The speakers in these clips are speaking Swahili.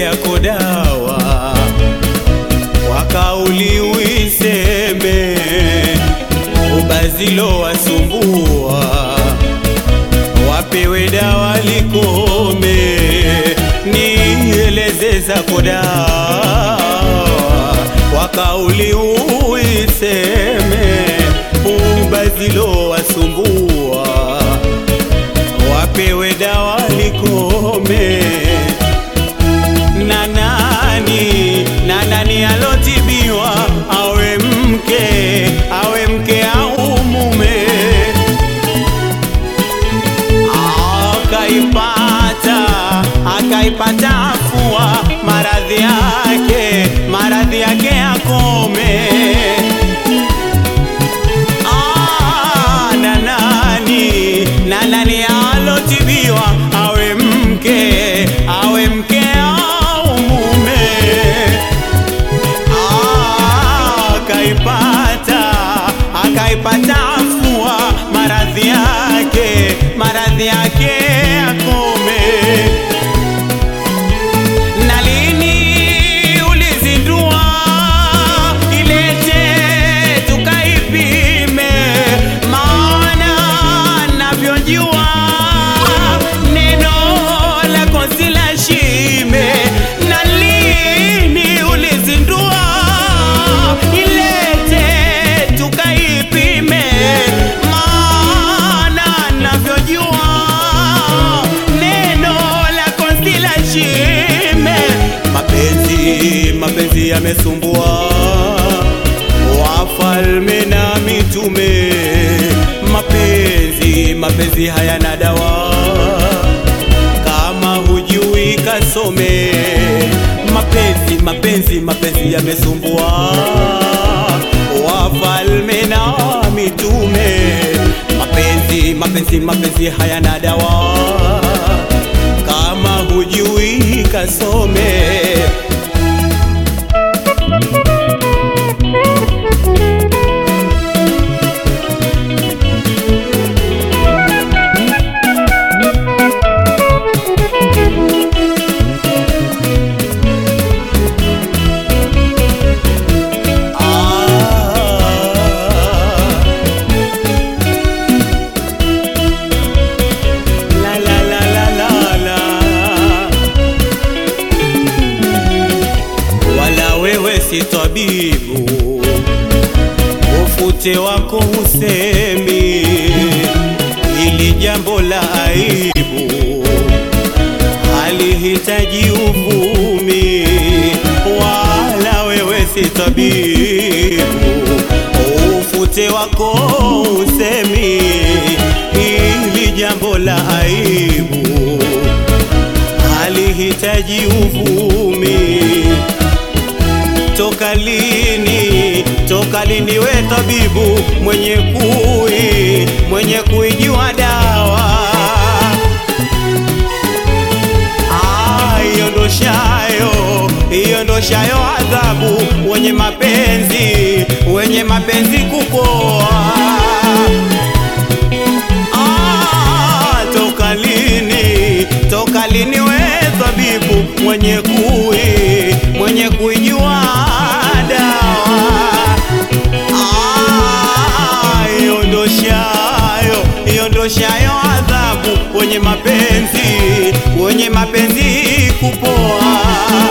yako dawa kwa kauli uiseme, ubazilo wasumbua, wapewe dawa likome, nieleze zako dawa kwa kauli uiseme, ubazilo wasumbua, wapewe dawa likome na nani na nani alotibiwa awe mke awe mke au mume akaipata akaipata afua maradhi yake maradhi yake akome Ah, na nani na nani alotibiwa awe mke awe mke au mume Ah, akaipata akaipata afua maradhi yake maradhi yake akome na lini ulizindua ilete tukaipime, maana navyojua neno lako si la shime. Na lini ulizindua ilete tukaipime, maana navyojua neno lako si la shime. Mapenzi, mapenzi yamesumbua wafalme na mitume. Mapenzi, mapenzi hayana dawa, kama hujui kasome. Mapenzi, mapenzi, mapenzi yamesumbua wafalme na mitume. Mapenzi, mapenzi, mapenzi hayana dawa kama hujui kasome. Ah. La la la la la la. Wala wewe si tabibu, ufute wako usemi, ili jambo la aibu halihitaji uvumi. Wala wewe si tabibu, ufute wako usemi, ili jambo la aibu halihitaji uvumi. Toka lini, toka lini we tabibu mwenye kui, mwenye kuijua dawa Ah, iondoshayo iondoshayo adhabu wenye mapenzi wenye mapenzi kupoa Ah, toka lini toka lini we tabibu mwenye kui mwenye kuijua dawa Ah, iondoshayo iondoshayo adhabu wenye mapenzi wenye mapenzi kupoa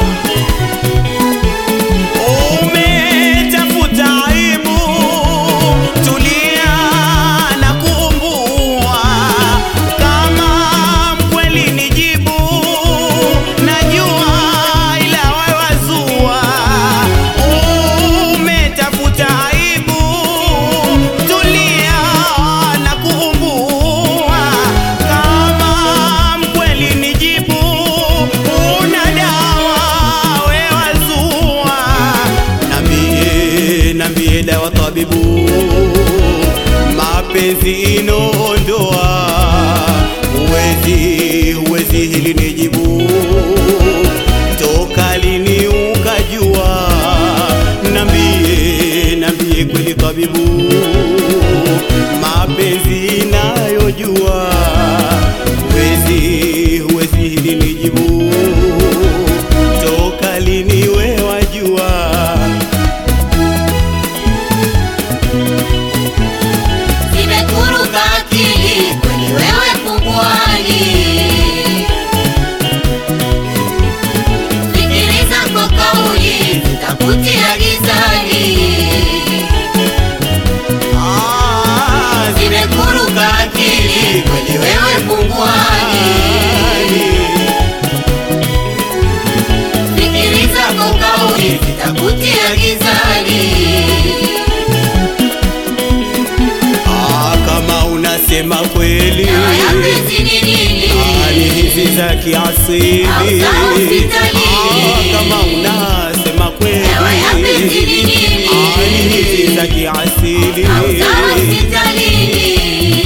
umetafuta aibu tulia na kuumbua kama mkweli ni jibu najua ila wewazua umetafuta aibu tulia na kuumbua kama mkweli ni jibu una dawa wewazua nambie nambie dawa tabibu mapenzi inaondoa huwezi huwezi hili ni jibu toka lini ukajua nambie nambie kweli tabibu mapenzi inayojua huwezi huwezi hili ni jibu pungwani. Fikiri zako kauli zitakutia gizani. Ah, kama unasema kweli Dawa ya penzi ni nini? hali hizi za kiasili Au za hospitalini. Ah, kama unasema kweli Dawa ya penzi ni nini? hali hizi za kiasili Au za hospitalini.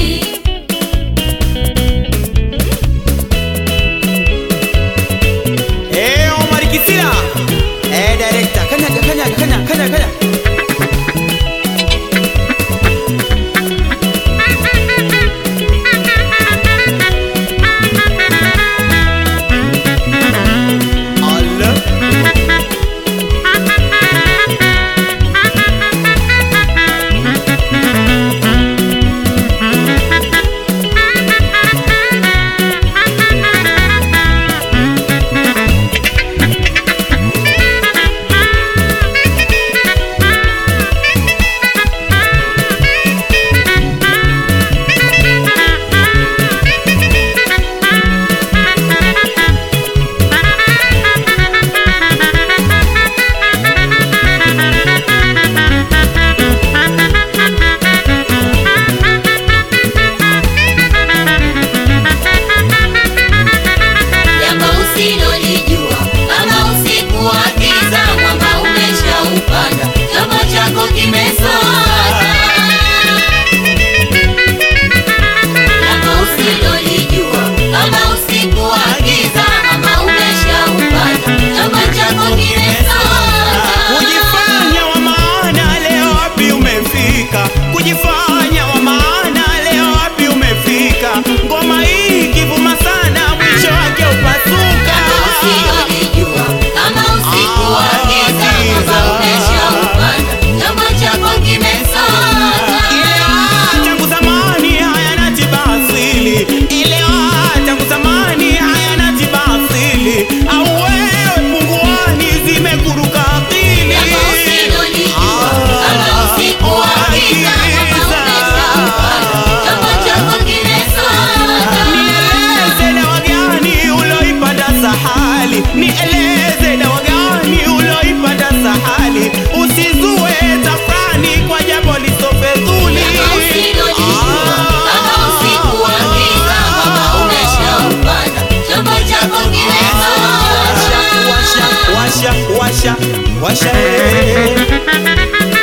Eh, Omar Kisila eh, director kanyaga kanyaga kanyaga kanyaga kanyaga Allah Jambo usilolijua kama usiku wa giza, mwamba umeshaupanda, chombo chako kimesota. Jambo usilolijua kama usiku wa giza, mwamba umeshaupanda, chombo chako kimesota. Kujifanya wa maana leo wapi umefika? Kujifanya wa maana leo wapi umefika? Ngoma hii kivuma sana, mwisho wake upasuka. Jambo usilolijua kama usiku wa giza, mwamba umeshaupanda, chombo chako kimesota. Ile ah, tangu zamani hayana tiba asili. Ile ah, tangu zamani hayana tiba asili. Au wewe punguani zimekuruka akili. Jambo usilolijua kama usiku wa giza, mwamba umeshaupanda, chombo chako kimesota. Nieleze dawa gani uloipata sahali, nieleze dawa gani uloipata sahali, usizue tafrani kwa jambo lisofedhuli. Jambo usilolijua kama usiku wa giza, mwamba umeshaupanda, chombo chako kimesota. Washa, washa, washa, washa, eh.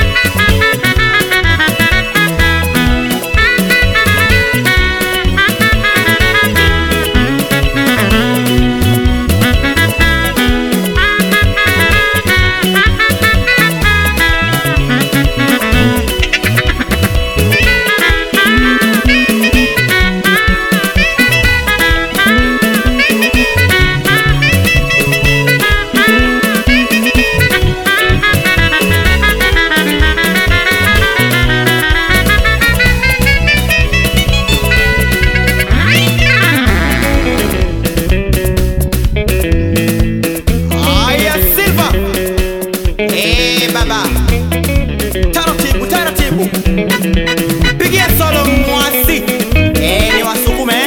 Aya Silva. Eh, baba. Taratibu, taratibu. Pigia solo mwasi. Eh, ni wasukume.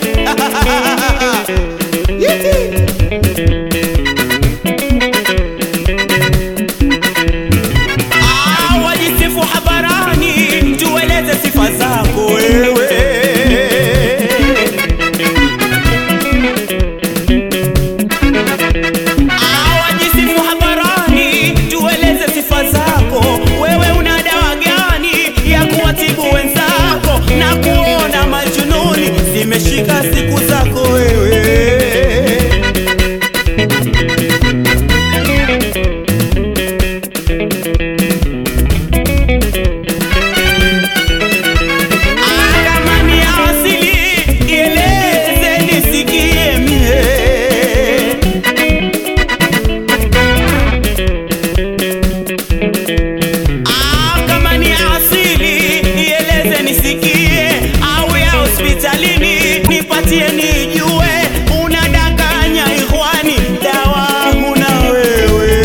Yiti. Ah, wajisifu habarani, tueleze sifa zako wewe. Awajisifu hadharani, tueleze sifa zako. Wewe una dawa gani ya kuwatibu wenzako na kuona majununi zimeshika siku zako wewe? Ah, kama ni asili, ieleze nisikie mie. Ah, kama ni asili ieleze nisikie, au ya hospitalini nipatie nijue. Unadanganya ikhwani, dawa huna wewe.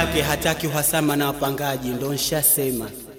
yake hataki uhasama na wapangaji, ndo nshasema.